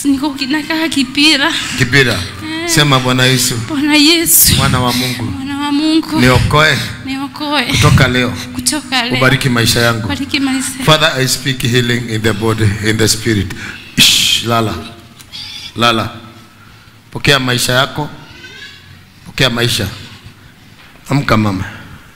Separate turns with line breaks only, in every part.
niko nakaa Kipira.
Kibira. Sema Bwana Yesu,
Bwana Yesu,
mwana wa Mungu,
mwana wa Mungu,
niokoe
niokoe
kutoka leo,
kutoka leo.
ubariki maisha yangu.
Bariki maisha.
Father, I speak healing in the body, in the spirit. Shh, lala, lala. Pokea maisha yako, pokea maisha. Amka mama.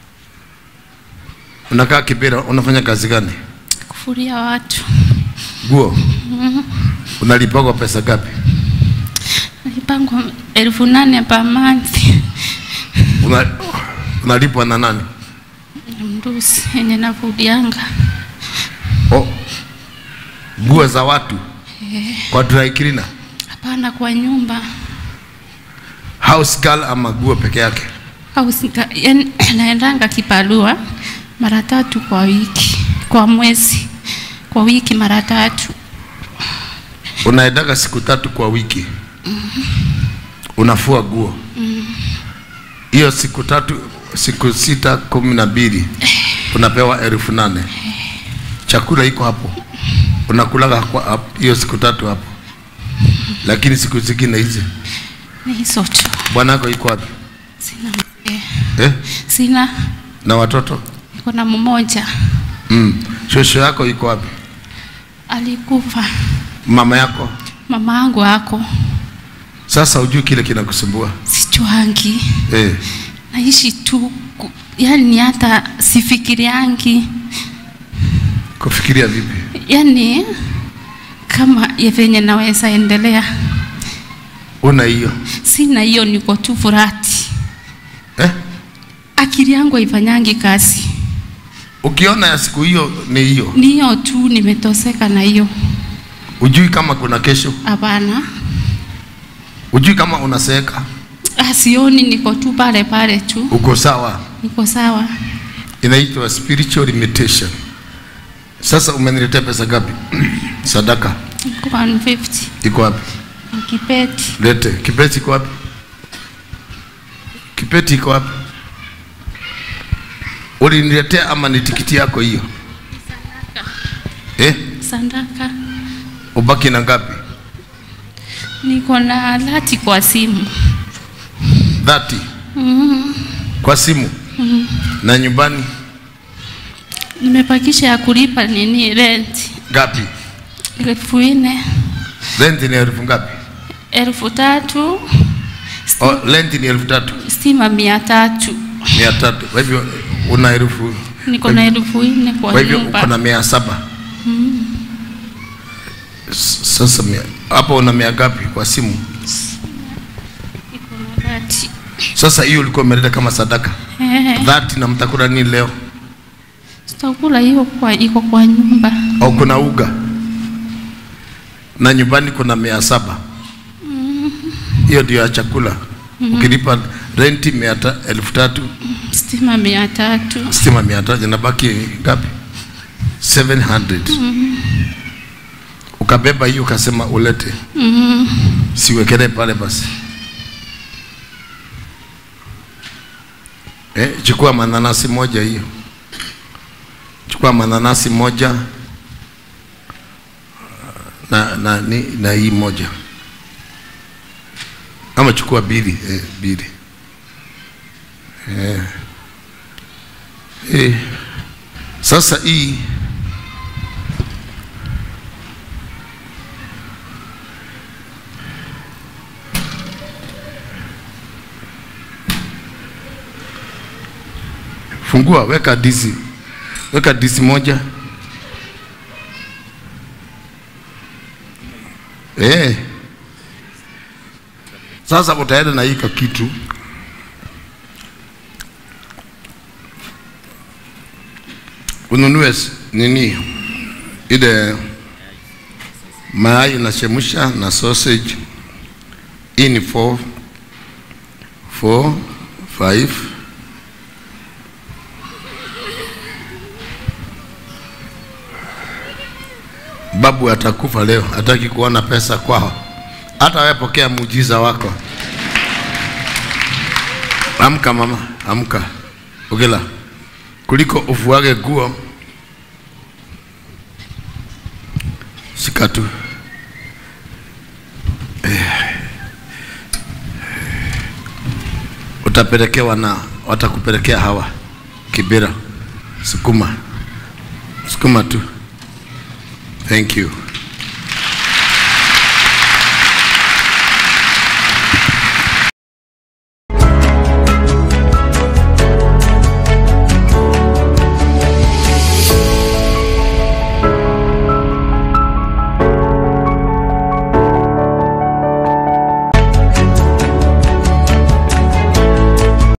Unakaa Kibira, unafanya kazi gani?
Kufuria watu.
Guo. Unalipagwa pesa gapi?
Nilipangwa elfu nane per month.
Una, unalipwa na nani?
Mrusi yenye nafudianga.
Oh. Nguo za watu kwa dry cleaner,
Hapana, kwa nyumba
house girl ama nguo peke yake?
au sika- yaani naendanga kibarua mara tatu kwa wiki, kwa mwezi, kwa wiki mara tatu.
Unaendaga siku tatu kwa wiki, unafua nguo hiyo siku tatu, siku sita, kumi na mbili unapewa elfu nane. Chakula iko hapo, unakulaga kwa hapo- hiyo siku tatu hapo, lakini siku zingine hizi
Ni hizo tu,
bwanako iko wapi
sina mzee,
eh?
sina,
na watoto
niko na mmoja
mm. Shosho yako iko wapi?
alikufa,
Mama yako
mama yangu ako
sasa, ujui kile kinakusumbua
sichwangi,
eh.
naishi tu, ku- yaani hata sifikiriangi,
Kufikiria vipi?
yaani kama ya venye naweza endelea,
Una hiyo
sina hiyo, niko tu furati,
eh?
akili yangu haifanyangi kazi,
Ukiona ya siku hiyo ni hiyo,
ni hiyo tu, nimetoseka na hiyo.
ujui kama kuna kesho,
Hapana,
ujui kama unaseeka,
Ah, sioni, niko tu pale pale tu,
uko sawa.
niko sawa.
Inaitwa spiritual limitation. Sasa umeniletea pesa ngapi? Sadaka
Niko 150
iko wapi?
kipeti.
Lete. Kipeti iko wapi? Kipeti iko wapi? Uliniletea ama ni tikiti yako hiyo? Eh?
Sandaka
Ubaki na ngapi?
niko na lati kwa simu
30 kwa simu na nyumbani
nimepakisha ya kulipa nini rent
ngapi?
elfu nne
Rent ni elfu ngapi?
elfu tatu
Oh, rent ni elfu tatu
stima mia tatu
mia tatu. Kwa hivyo una elfu
niko na elfu nne kwa
kwa hivyo
nyumba
uko na mia saba. S- Sasa mia hapo una mia ngapi kwa simu?
Niko na lati
Sasa hiyo ulikuwa umeleta kama sadaka
eh,
dhati, na mtakula nini leo?
sitakula hiyo kwa iko kwa nyumba
Au kuna uga na nyumbani kuna mia saba. Hiyo ndio ya chakula. Ukilipa renti mia ta, elfu tatu
stima mia tatu
stima mia tatu inabaki ngapi? 700. Ukabeba hiyo ukasema ulete, siwekele pale basi. Eh, chukua mananasi moja hiyo, chukua mananasi moja na, na, ni, na hii moja ama chukua bili eh, bili eh. Eh. Sasa hii fungua, weka disi, weka disi moja eh. Sasa utaenda na hii kitu ununue s- nini ile mayai unachemsha na sausage. Hii ni 4 4 5 Babu atakufa leo, hataki kuona pesa kwao. Hata wewe pokea muujiza wako. Amka mama, amka. Ugela kuliko ufuage nguo, shika tu utapelekewa na watakupelekea hawa Kibera. Sukuma, sukuma tu. Thank you.